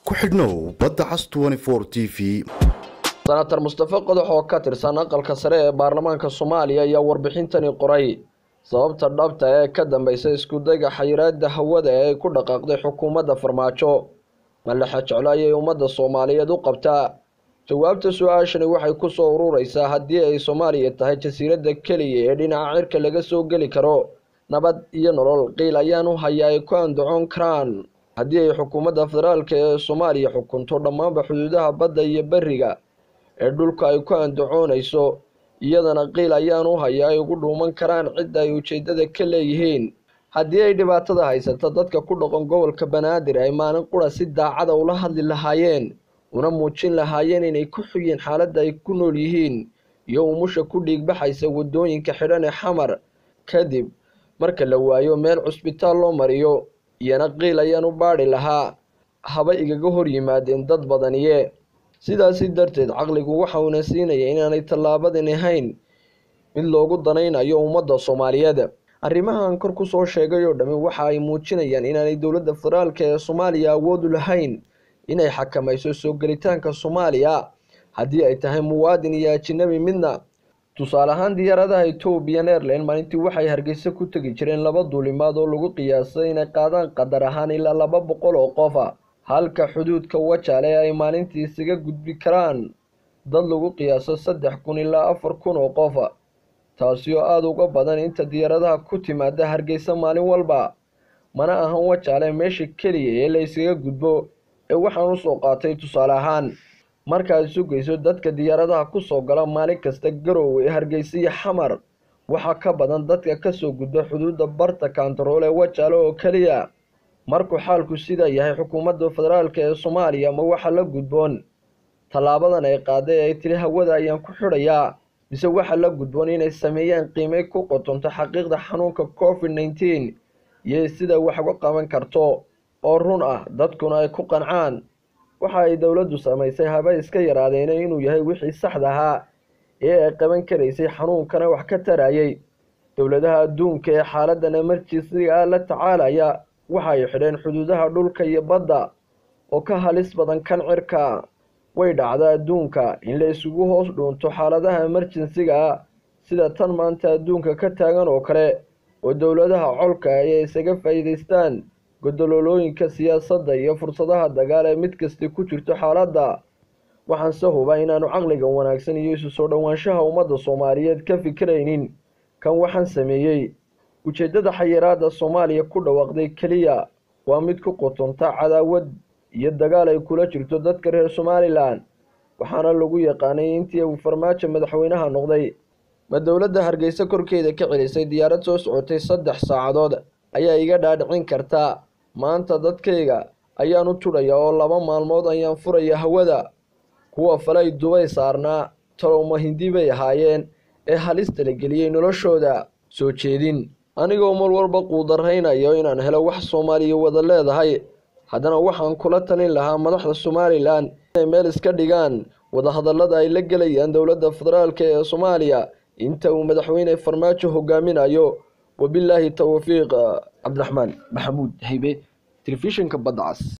ku xidhnow badda cas t v senator mustafe qodox oo ka tirsan aqalka sare ee baarlamaanka soomaaliya ayaa warbixintani qoray sababta dhabta ee ka dambeysa iskudayga xayiraada hawada ee ay ku dhaqaaqday xukuumadda farmaajo malexa jeclo ayay ummadda soomaaliyeed u qabtaa jawaabta su-aashani waxay kusoo urureysaa haddii ay soomaaliya tahay jasiiradda keliya ee dhinaca cirka laga soo geli karo nabad iyo nolol qiil ayaan u hayaa ay ku andacoon karaan haddii ay xukuumadda federaalka ee soomaaliya xukunto dhammaanba xuduudaha badda iyo beriga ee dhulka ay ku andacoonayso iyadana qiil ayaan u hayaa ay ugu dhuuman karaan cidda ay ujeedada ka leeyihiin haddii ay dhibaatada haysato dadka ku dhaqan gobolka banaadir ay maalin qura si daacada ula hadli lahaayeen una muujin lahaayeen inay ku xuyeen xaaladda ay ku nool yihiin iyo umusha ku dhiigbaxaysa waddooyinka xidhan ee xamar kadib marka la waayo meel cusbitaal loo mariyo iyana qiil ayaan u baadhi lahaa haba igaga hor yimaadeen dad badaniye sidaasi darteed caqligu waxa uuna siinaya inaanay tallaabadani ahayn mid loogu danaynayo ummadda soomaaliyeed arrimahan kor kusoo sheegay oo dhammi waxa ay muujinayaan inaanay dowladda federaalka ee soomaaliya awoodu lahayn inay xakamayso soo gelitaanka soomaaliya haddii ay tahay muwaadin iyo ajinabi midna tusaale ahaan diyaaradaha ethoobiyan airline maalintii waxay hargeysa ku tegi jireen laba duulimaad oo lagu qiyaasay inay qaadaan qadar ahaan ilaa laba boqol oo qofa halka xuduudka wajaale ay maalintii isaga gudbi karaan dad lagu qiyaaso saddex kun ilaa afar kun oo qofa taasi oo aada uga badan inta diyaaradaha ku timaada hargeysa maalin walba mana ahan wajaale meesha keliya ee la ysaga gudbo ee waxaan usoo qaatay tusaale ahaan markaad sugayso dadka diyaaradaha kusoo gala maalin kasta garowe ee hargeysa iyo xamar waxaa ka badan dadka kasoo gudba xuduudda barta kantarool ee wajaale oo keliya markuu xaalku sidaa yahay xukuumadda federaalka ee soomaaliya ma waxa la gudboon tallaabadan ay qaaday ay tiri hawada ayaan ku xidhayaa mise waxa la gudboon inay sameeyaan qiimey ku qotonto xaqiiqda xanuunka covid nneteen iyo sida wax uga qaban karto oo run ah dadkuna ay ku qancaan waxa ay dowladdu samaysay haba iska yaraadeena inuu yahay wixii saxda ahaa ee ay qaban karaysay xanuunkana wax ka tarayay dowladaha adduunka ee xaaladan emerjinsiga ah la tacaalaya waxa ay xidheen xuduudaha dhulka iyo badda oo ka halis badan kan cirka way dhacda adduunka in la isugu hoos dhuunto xaaladaha emerjensiga ah sida tan maanta adduunka ka taagan oo kale oo dowladaha colka ay isaga faa'iidaystaan godololooyinka siyaasadda iyo fursadaha dagaal ee mid kasta ku jirto xaaladda waxaanse hubaa inaanu caqligan wanaagsan iyo isu soo dhowaanshaha ummadda soomaaliyeed ka fikiraynin kan waxaan sameeyey ujeeddada xayiraada soomaaliya ku dhawaaqday keliya waa mid ku qotonta cadaawad iyo dagaal ay kula jirto dadka reer somalilan waxaana lagu yaqaanay intii uu farmaajo madaxweynaha noqday ma dowladda hargeysa korkeeda ka celisay diyaarad soo socotay saddex saacadood ayaa iga dhaadhicin kartaa maanta dadkayga ayaan u tudhaya oo laba maalmood ayaan furaya hawada kuwa falay dubay saarnaa talowma hindi bay ahaayeen ee halista la geliyey noloshooda soo jeedin anigoo mar walba quudaraynayo inaan helo wax soomaaliya wada leedahay haddana waxaan kula talin lahaa madaxda somalilan inay meel iska dhigaan wadahadallada ay la gelayaan dowladda federaalk ee soomaaliya inta uu madaxweyne farmaajo hogaaminayo wabilaahi towfiiq cabdiraxmaan maxamuud haybe telefishinka badda cas